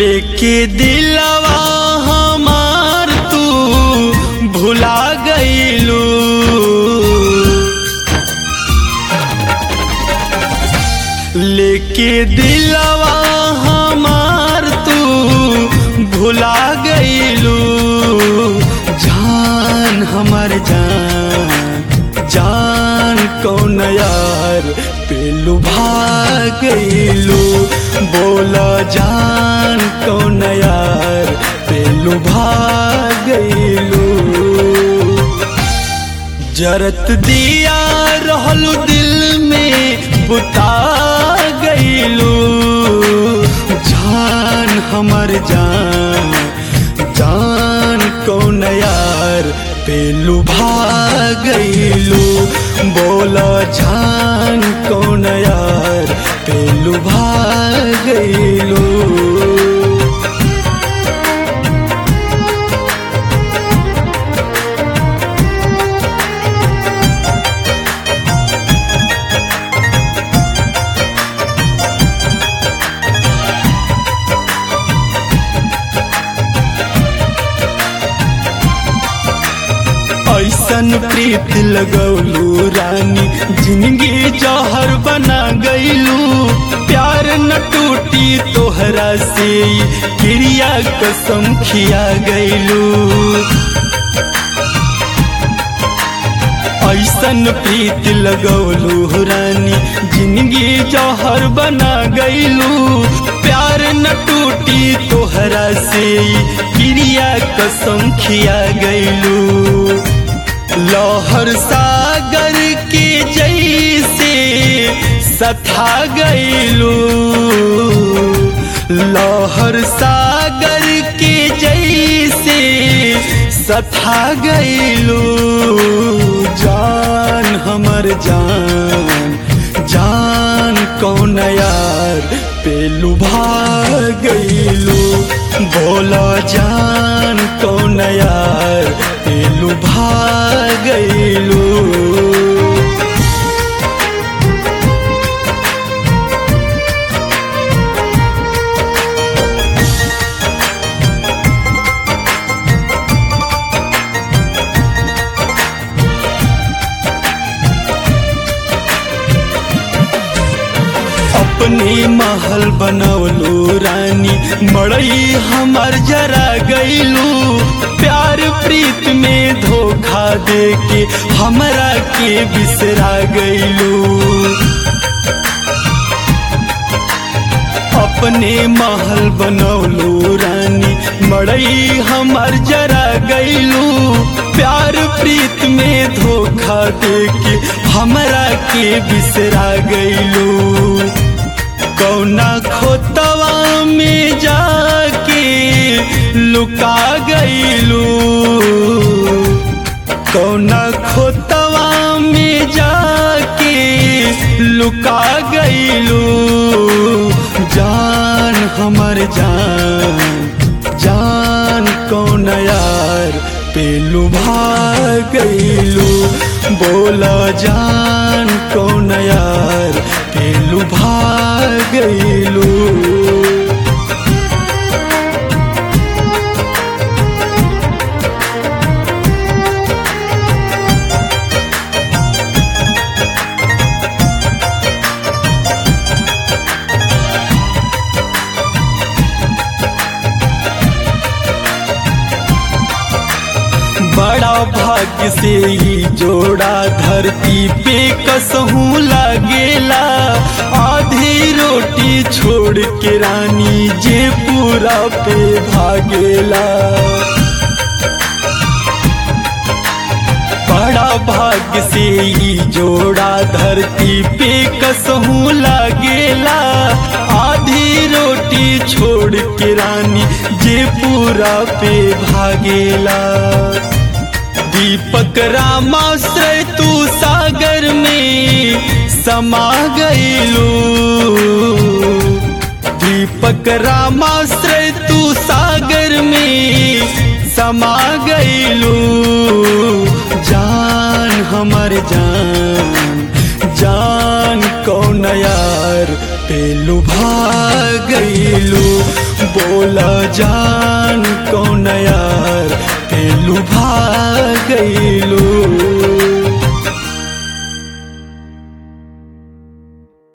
लेके दिलवा हमार तू भुला गईलू लेके दिलवा हमार तू भुला गईलू जान हमर जान जान कौन यार पेलू भाग गईलू बोला जान कौन यार पेलू भाग गईलू जरत दिया रहलू दिल में बुता गईलू जान हमर जान जान कौन यार पेलू भाग गईलू बोला जान कौन यार पेलू भाग गईलू ऐसन प्रीत लगौलू रानी जिंदगी जहर बना गईलू प्यार न टूटी तोहरा से क्रिया कसम खिया गईलू ऐसन प्रीत लगौलू रानी जिंदगी जहर बना गईलू प्यार न टूटी तोहरा से क्रिया कसम खिया गईलू लहर सागर के जैसे सथा गईलू लहर सागर के जैसे सथा गईलू जान हमर जान जान कौन यार पेलू भाग गईलू बोला जान कौन यार पेलू भाग गईलू अपने महल बनौलू रानी मड़ई हमर जरा गईलू प्यार प्रीत में धोखा दे के हमरा के बिसरा गईलू अपने महल बनौलू रानी मड़ई हमर जरा गईलू प्यार प्रीत में धोखा दे के हमरा के बिसरा गईलू कौना खोतवा में जाके लुका गईलू कौना खोतवा में जाके लुका गईलू जान हमर जान जान कौन यार पेलू भाग गईलू बोला जान कौन यार पेलू भाग गईलू बड़ा भाग्य से ही जोड़ा धरती पे कसहूँ लागेला आधी रोटी छोड़ के रानी जे पूरा पे भागेला बड़ा भाग्य से ही जोड़ा धरती पे कसहूँ लागेला आधी रोटी छोड़ के रानी जे पूरा पे भागेला दीपक रामाश्रय तू सागर में समा गईलू दीपक रामाश्रय तू सागर में समा गईलू जान हमर जान जान कौन यार तेलु भागैलू बोला जान